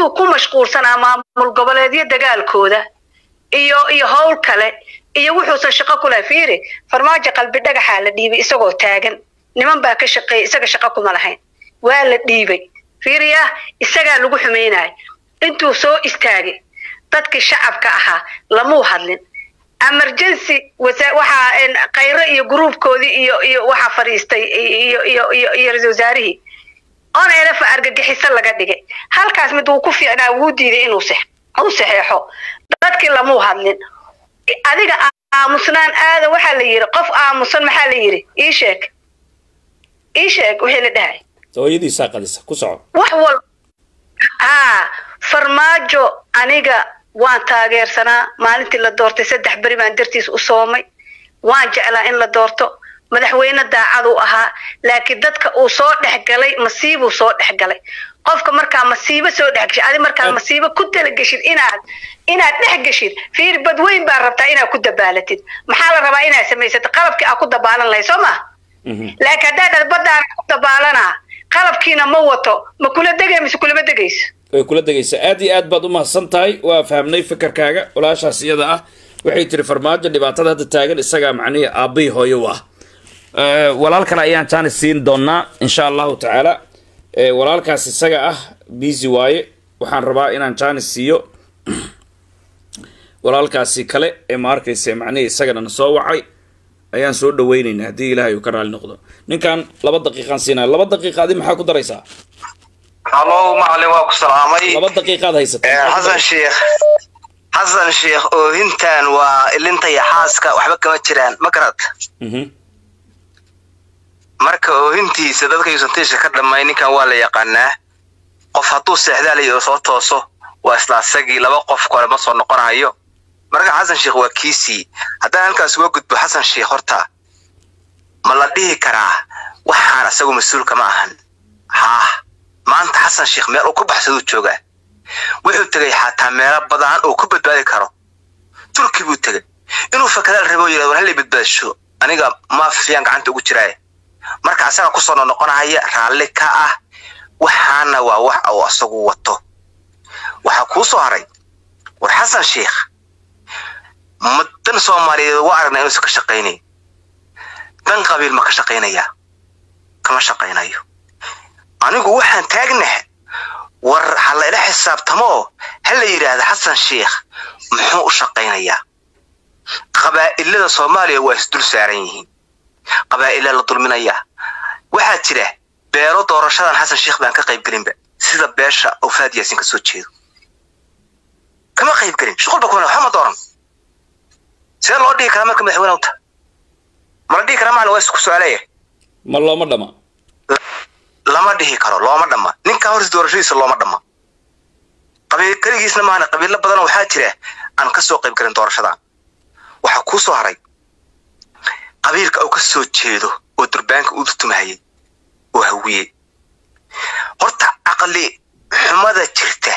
intuu ku mashquulsanaa maamul goboleedyo dagaalkooda iyo iyo howl kale iyo wuxuusan shaqo ku lahay fiiri farmaajo qalbi dhagaxaa la dhiibay isagoo taagan niman baa ka shaqeeyay isaga shaqo kuma lahayn waa la dhiibay fiiriya isagaa lagu xumaynaya intuu soo istaagay dadkii shacabka ahaa lamuu hadlin emergency waxaa khayre iyo gruubkoodii iyo iyo waxaa fadhiistay iyo iyo iyo iyo ra-isul wasaarihii on elefa argagixiso laga dhigay halkaas mid wuu ku fiicnaa wuu diiday inuu sex uu saxeexo dadkii lamuu hadlin adiga aamusnaan aada waxaa la yidhi qof aamusan maxaa la yidhi ii sheeg ii sheeg wixii la dhahay hooyadiisaa qadisa ku soco wax wal haa farmaajo aniga waan taageersanaa maalintii la doortay saddex beri baan dartiis u soomay waan jeclaa in la doorto madaxweyne daacaduu ahaa laakiin dadka uu soo dhexgalay masiibuu soo dhexgalay qofka markaa masiibo soo dhexgeshid adi markaa masiibo ku talageshid inaad inaad dhexgeshid fiir badweyn baa rabtaa inaad ku dabaalatid maxaa la rabaa inaad samaysatid qalabkii aad ku dabaalan lahayd soo ma laakiin haddaa dhad badaan ku dabaalanaa qalabkiina ma wato ma kula degay mise kulama degayso way kula degaysaa aad iyo aad baad u mahadsan tahay waa fahamnay fikirkaaga walaashaas iyada ah waxay tiri farmaajo dhibaatada hadda taagan isagaa macnihii aabbihii hooyo u ah walaal kale ayaan jaanis siin doonaa insha allahu tacaala walaalkaas isaga ah busy waaye waxaan rabaa inaan jaanis siiyo walaalkaasi kale ee ma arkaysa macnihii isagana na soo wacay ayaan soo dhaweynaynaa haddii ilaahay uu ka raali noqdo ninkan laba daqiiqaan siinaya laba daqiiqa adi maxaa ku daraysaa halo macalin waa ku salaamay laba daqiiqaad haysata xasan sheekh xasan sheekh oohintan waa ilinta iyo xaaska waxba kama jiraan ma garad marka oohintiisa dadka yuusantiisha ka dhamay ninkan waa la yaqaanaa qof hadduu seexdaalayo oo soo tooso waa isla asagii laba qof kale ma soo noqonayo marka xasan sheekh waa kiisii haddaan halkaas uga gudbo xasan sheekh horta ma la dhihi karaa waxaan isagu mas-uulka ma ahan haah maanta xasan sheekh meel uu ku baxsaduu joogaa wuxuu tegay xataa meelo badan uu ku badbaadi karo turki buu tegay inuu fakadaal rabo yidhahdo war hallay badbaadasho aniga maafiyaan gacanta ugu jiraaye marka asaga kusoo noqnoqonaya raalli ka ah waxaana waa wax uu asagu wato waxaa kuu soo haray war xasan sheekh ma dan soomaaliyeed waa aragnaa inuusan ka shaqaynayn dan qabiil ma ka shaqaynayaa kama shaqaynayo anigu waxaan taagnaha war ha layla xisaabtamoo ha la yidhaahda xasan sheekh muxuu u shaqaynayaa qabaa'ilada soomaaliya waa isdul saaran yihiin qabaa'ila la dulminayaa waxaa jira beero doorashadan xasan sheekh baan ka qaybgelinba sida beesha oo faad yaasin ka soo jeedo kama qaybgelin shuqulba kuma waxba ma dooran see loo dhigi karaa marka madaxweyne uta ma la dhihi karaa macna waa isku su-aaleeya ma looma dhama lama dhihi karo looma dhamma ninkaa horta doorashadiisa looma dhamma qabiil keligiisna maana qabiilo badanoo waxaa jira aan ka soo qayb galin doorashadan waxaa kuu soo haray qabiilka uu ka soo jeedo oo durbaanka u tumahayay oo hawiye horta caqli xumada jirta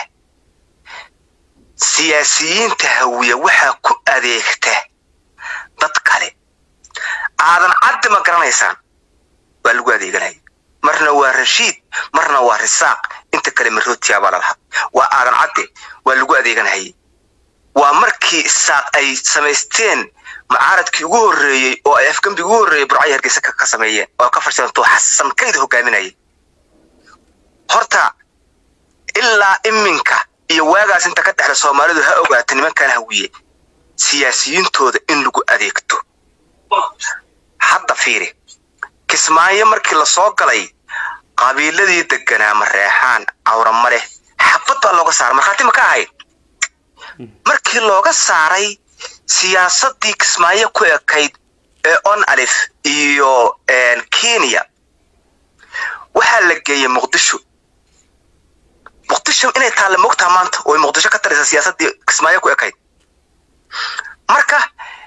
siyaasiyiinta hawiye waxaa ku adeegta dad kale aadan caddi ma garanaysaan waa lagu adeeganaya marna waa rashiid marna waa risaaq inta kale marootiyaa baa lalahaa waa aadan cadde waa lagu adeeganahayay waa markii isaaq ay samaysteen macaaradkii ugu horreeyey oo ay afgembi ugu horreeyey burcay hargeysa ka sameeyeen oo ka farsanto xasan kayd hogaaminayay horta ilaa iminka iyo waagaas inta ka dhexda soomaalidu ha ogaata nimankan hawiye siyaasiyiintooda in lagu adeegto hadda fiiri kismaayo markii la soo galay qabiiladii deganaa mareexaan cawrama leh xabad baa looga saaray markhaati ma ka ahayd markii looga saaray siyaasadii kismaayo ku ekayd ee on alif iyo kenya waxaa la geeyey muqdisho muqdisho inay taalla mogtaha maanta oo muqdisho ka taraysa siyaasadii kismaayo ku ekayd marka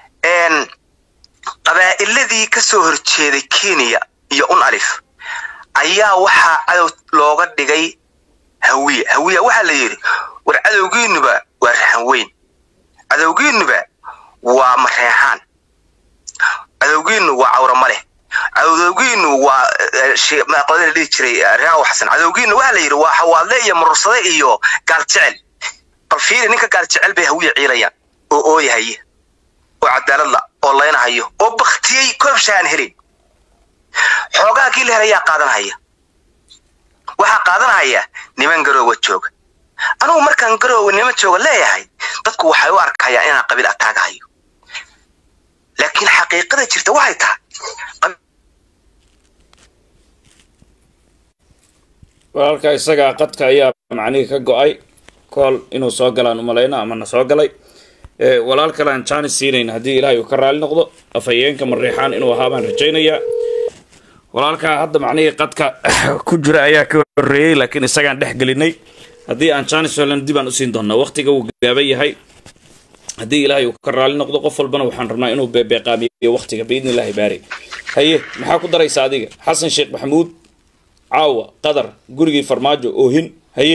qabaa'iladii ka soo horjeeday kenya iyo un alif ayaa waxaa cadow looga dhigay hawiye hawiya waxaa la yidhi war cadowgiinuba waa raxan weyn cadowgiinuba waa mareexaan cadowgiinu waa cawrama leh cadowgiinu waa qolada la dhihi jiray raawo xasan cadowgiina waxaa la yidhi waa xawaadle iyo murursade iyo gaal jecel bal fiiri ninka gaal jecel bay hawiya ciilayaan oo ooyahaya oo cadaaladla oo laynahayo oo baktiyey koobsha aan helin xoogaa kii la helayaa qaadanhaya waxaa qaadanhaya niman garoowa jooga anugu markaan garoowa niman jooga leeyahay dadku waxay u arkayaan inaan qabiil ataagahayo laakiin xaqiiqada jirta waxay tahay walaalka isagaa qadka ayaa macnihii ka go-ay kool inuu soo galaan umalayna ama na soo galay walaal kale aan jaanis siinayn haddii ilaahay uu ka raali noqdo afhayeenka mariixaan inuu ahaa baan rajaynayaa walaalkaa hadda macnihii qadka ku jira ayaa ka horreeyey laakiin isagaan dhex gelinay haddii aan jaanis helan dib aan usiin doonaa waqtiga wuu gaaban yahay haddii ilaahay uu ka raali noqdo qof walbana waxaan rabnaa inuu beebeeqaamiyo waqtiga biidni illaahi baari haye maxaa ku daraysa adiga xasan sheekh maxamuud caawa qadar gurigii farmaajo oohin haye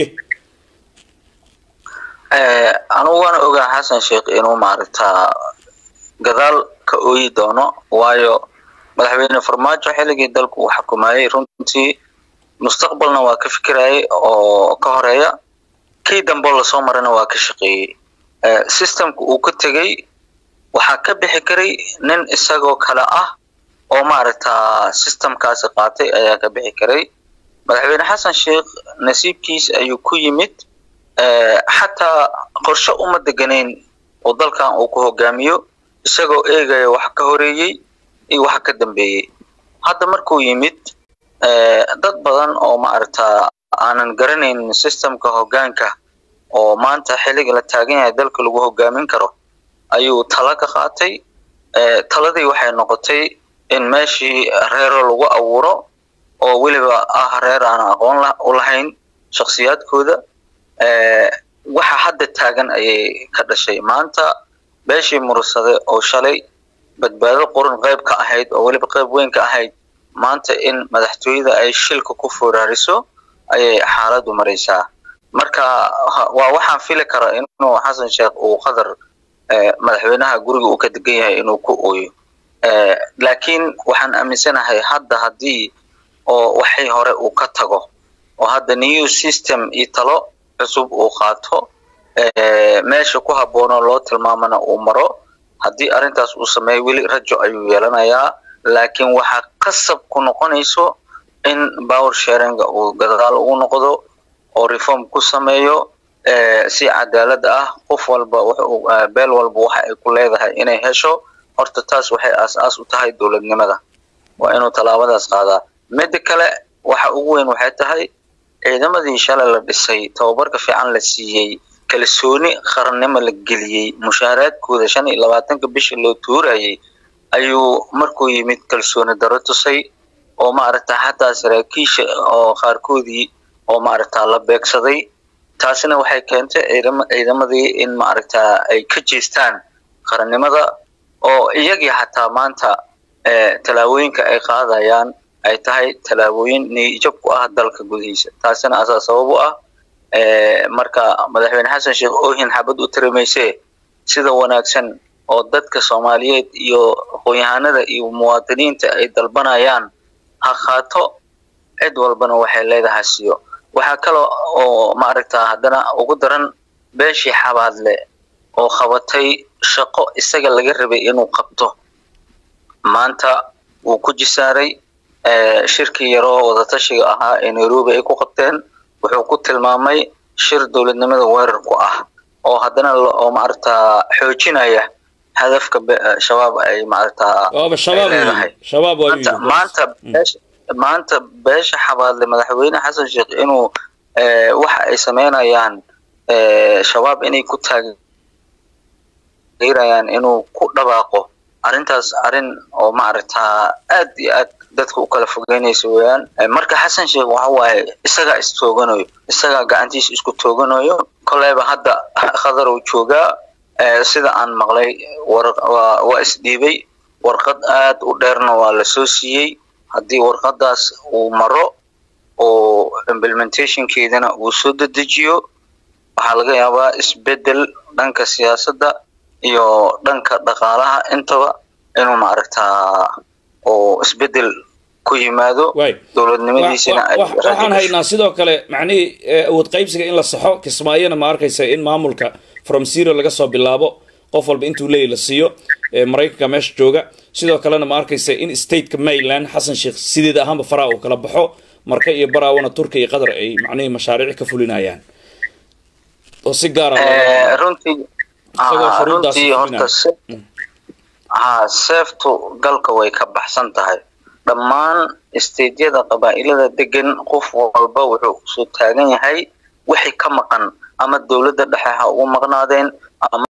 anugu waan ogaa xasan sheekh inuu maaragtaa gadaal ka ooyi doono waayo madaxweyne farmaajo xilligii dalku uu xukumayey runtii mustaqbalna waa ka fikirayay oo ka horeeya kii dambe lasoo marana waa ka shaqeeyey systemka uu ka tegey waxaa ka bixi karay nin isagoo kale ah oo maaragtaa systemkaasi qaatay ayaa ka bixi karay madaxweyne xasan sheekh nasiibkiis ayuu ku yimid xataa qorshe uma deganayn oo dalkan uu ku hogaamiyo isagoo eegaya wax ka horeeyey iyo wax ka dambeeyey hadda markuu yimid dad badan oo maaragtaa aanan garanaynin systemka hogaanka oo maanta xilliga la taagan yahay dalka lagu hogaamin karo ayuu tala ka qaatay taladii waxay noqotay in meeshii reero lagu abuuro oo weliba ah reer aan aqoon u lahayn shakhsiyaadkooda waxa hadda taagan ayay ka dhashay maanta beeshii mursade oo shalay badbaado qoran qayb ka ahayd oo weliba qayb weyn ka ahayd maanta in madaxtooyada ay shilka ku foraariso ayay xaaladdu maraysaa marka waa waxaan fili karaa inuu xasan sheekh uu qadar madaxweynaha guriga uu ka degan yahay inuu ku ooyo laakiin waxaan aaminsanahay hadda haddii oo waxay hore uu ka tago oo hadda new system iyo talo cusub uu qaato meesha ku habboonoo loo tilmaamana uu maro haddii arrintaas uu sameeyo weli rajo ayuu yeelanayaa laakiin waxaa qasab ku noqonayso in power sharinga uu gadaal ugu noqdo oo reform ku sameeyo si cadaalad ah qof walba beel walba waxa ay ku leedahay inay hesho horta taas waxay aas-aas u tahay dowladnimada waa inuu tallaabadaas qaadaa midda kale waxa ugu weyn waxay tahay ciidamadii shalay la dhisay tababarka fiican la siiyey kalsooni qarannimo la geliyey mushaaraadkooda shan iyo labaatanka bisha loo tuurayay ayuu markuu yimid kalsooni daro tusay oo maaragta xataa saraakiisha oo qaarkoodii oo maaragta la beegsaday taasina waxay keentay ciidamadii in maaragta ay ka jeestaan qarannimada oo iyagii xataa maanta tallaabooyinka ay qaadayaan ay tahay tallaabooyin niyijab ku ah dalka gudihiisa taasina asaa sabab u ah marka madaxweyne xasan sheekh oohin xabad u tirimayse sida wanaagsan oo dadka soomaaliyeed iyo aqoon-yahanada iyo muwaadiniinta ay dalbanayaan ha qaato cid walbana waxay leedahay siyo waxaa kaloo oo maaragta haddana ugu daran beeshii xabaadle oo qabatay shaqo isaga laga rabay inuu qabto maanta wuu ku jisaaray shirkii yaroo wadatashiga ahaa ee nairobi ay ku qabteen wuxuu ku tilmaamay shir dowladnimada weerar ku ah oo haddana oo maaragta xoojinaya hadafka shabaab ay maaragta waaba shabaab leedahay shabaab waa maanta maanta beesha maanta beesha xabaadle madaxweyne xasan sheekh inuu waxa ay sameynayaan shabaab inay ku taageerayaan inuu ku dhawaaqo arrintaas arrin oo maaragtaa aad iyo aad dadka u kala fogeynaysa weeyaan marka xasan sheekh waxa waaye isagaa istooganayo isagaa gacantiisa isku tooganayo koleyba hadda khadar uu joogaa sida aan maqlay waa isdhiibay warqad aad u dheerna waa lasoo siiyey haddii warqadaas uu maro oo implementationkeedana uu soo dedejiyo waxaa laga yaabaa isbedel dhanka siyaasadda iyo dhanka dhaqaalaha intaba inuu maaragtaa oo isbedel ku yimaado waay dowladnimadiisina ay Wa- wa- waxaan haynaa sidoo kale macnihii eh, awood qaybsiga in la saxo kismaayona ma arkaysa in maamulka from zero laga soo bilaabo qof walba intuu leeyahy la siiyo eh, maraykanka meesha jooga sidoo kalena ma arkaysa in stateka maryland xasan sheekh sideeda ahaanba faraa uu kala baxo marka iyo baraawana turkiya iyo qatar ay macnihii mashaariic ka fulinayaan oo si gaara Eh, runtii Isagoo ah, shuruuddaas runtii fulinaya. horta se- ha seeftu galka way ka baxsan tahay dhammaan isteydyada qabaa'ilada degan qof walba wuxuu kusoo taagan yahay wixii ka maqan ama dowladda dhexe ha ugu maqnaadeen ama